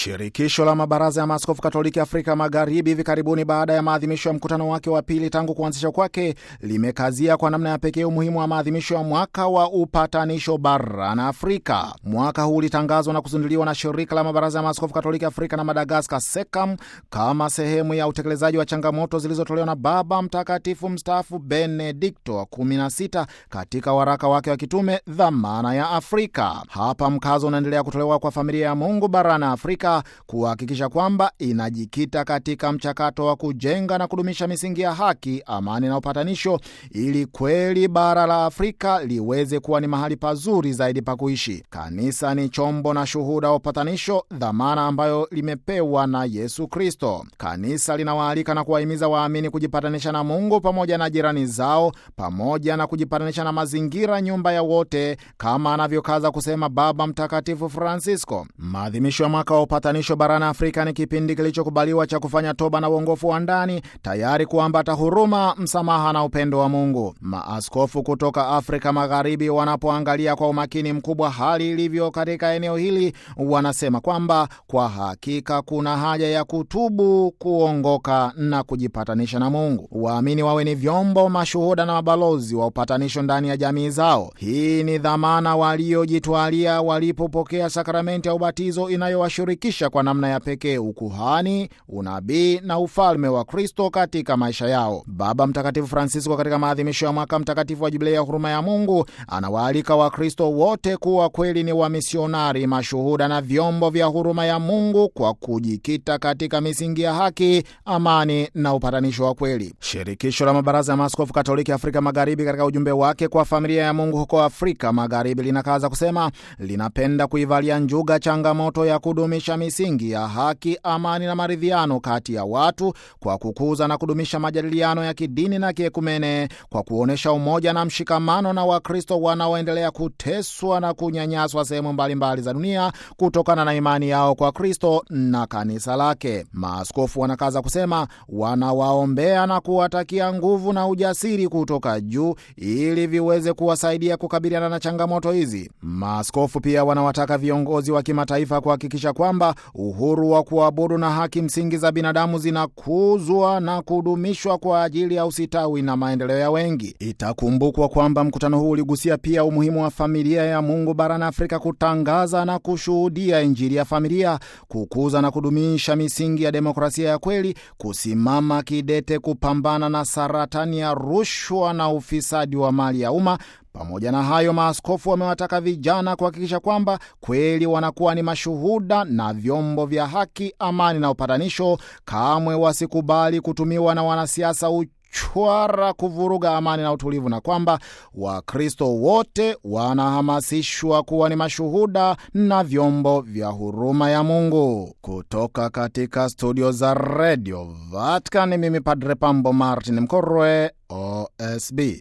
Shirikisho la mabaraza ya maaskofu Katoliki Afrika Magharibi hivi karibuni, baada ya maadhimisho ya mkutano wake wa pili tangu kuanzisha kwake, limekazia kwa namna ya pekee umuhimu wa maadhimisho ya mwaka wa upatanisho barani Afrika. Mwaka huu ulitangazwa na kuzinduliwa na shirika la mabaraza ya maaskofu Katoliki Afrika na Madagaskar, SECAM, kama sehemu ya utekelezaji wa changamoto zilizotolewa na Baba Mtakatifu mstaafu Benedikto wa 16 katika waraka wake wa kitume Dhamana ya Afrika. Hapa mkazo unaendelea kutolewa kwa familia ya Mungu barani Afrika kuhakikisha kwamba inajikita katika mchakato wa kujenga na kudumisha misingi ya haki, amani na upatanisho, ili kweli bara la Afrika liweze kuwa ni mahali pazuri zaidi pa kuishi. Kanisa ni chombo na shuhuda wa upatanisho, dhamana ambayo limepewa na Yesu Kristo. Kanisa linawaalika na kuwahimiza waamini kujipatanisha na Mungu pamoja na jirani zao, pamoja na kujipatanisha na mazingira, nyumba ya wote, kama anavyokaza kusema Baba Mtakatifu Francisco. Maadhimisho ya mwaka wa upatanisho barani Afrika ni kipindi kilichokubaliwa cha kufanya toba na uongofu wa ndani, tayari kuambata huruma, msamaha na upendo wa Mungu. Maaskofu kutoka Afrika Magharibi wanapoangalia kwa umakini mkubwa hali ilivyo katika eneo hili, wanasema kwamba kwa hakika kuna haja ya kutubu, kuongoka na kujipatanisha na Mungu. Waamini wawe ni vyombo, mashuhuda na mabalozi wa upatanisho ndani ya jamii zao. Hii ni dhamana waliojitwalia walipopokea sakramenti ya ubatizo inayowashirikisha kwa namna ya pekee ukuhani, unabii na ufalme wa Kristo katika maisha yao. Baba Mtakatifu Francisco katika maadhimisho ya mwaka mtakatifu wa Jubilei ya huruma ya Mungu anawaalika Wakristo wote kuwa kweli ni wamisionari, mashuhuda na vyombo vya huruma ya Mungu kwa kujikita katika misingi ya haki, amani na upatanisho wa kweli. Shirikisho la mabaraza ya maaskofu Katoliki Afrika Magharibi katika ujumbe wake kwa familia ya Mungu huko Afrika Magharibi linakaza kusema linapenda kuivalia njuga changamoto ya kudumisha misingi ya haki, amani na maridhiano kati ya watu kwa kukuza na kudumisha majadiliano ya kidini na kiekumene, kwa kuonyesha umoja na mshikamano na Wakristo wanaoendelea kuteswa na kunyanyaswa sehemu mbalimbali za dunia kutokana na imani yao kwa Kristo na kanisa lake. Maaskofu wanakaza kusema wanawaombea na kuwatakia nguvu na ujasiri kutoka juu ili viweze kuwasaidia kukabiliana na changamoto hizi. Maaskofu pia wanawataka viongozi wa kimataifa kuhakikisha kwamba uhuru wa kuabudu na haki msingi za binadamu zinakuzwa na kudumishwa kwa ajili ya usitawi na maendeleo ya wengi. Itakumbukwa kwamba mkutano huu uligusia pia umuhimu wa familia ya Mungu barani Afrika kutangaza na kushuhudia Injili ya familia, kukuza na kudumisha misingi ya demokrasia ya kweli, kusimama kidete kupambana na saratani ya rushwa na ufisadi wa mali ya umma. Pamoja na hayo, maaskofu wamewataka vijana kuhakikisha kwamba kweli wanakuwa ni mashuhuda na vyombo vya haki, amani na upatanisho. Kamwe wasikubali kutumiwa na wanasiasa uchwara kuvuruga amani na utulivu, na kwamba Wakristo wote wanahamasishwa kuwa ni mashuhuda na vyombo vya huruma ya Mungu. Kutoka katika studio za redio Vatican, mimi Padre Pambo Martin Mkorwe, OSB.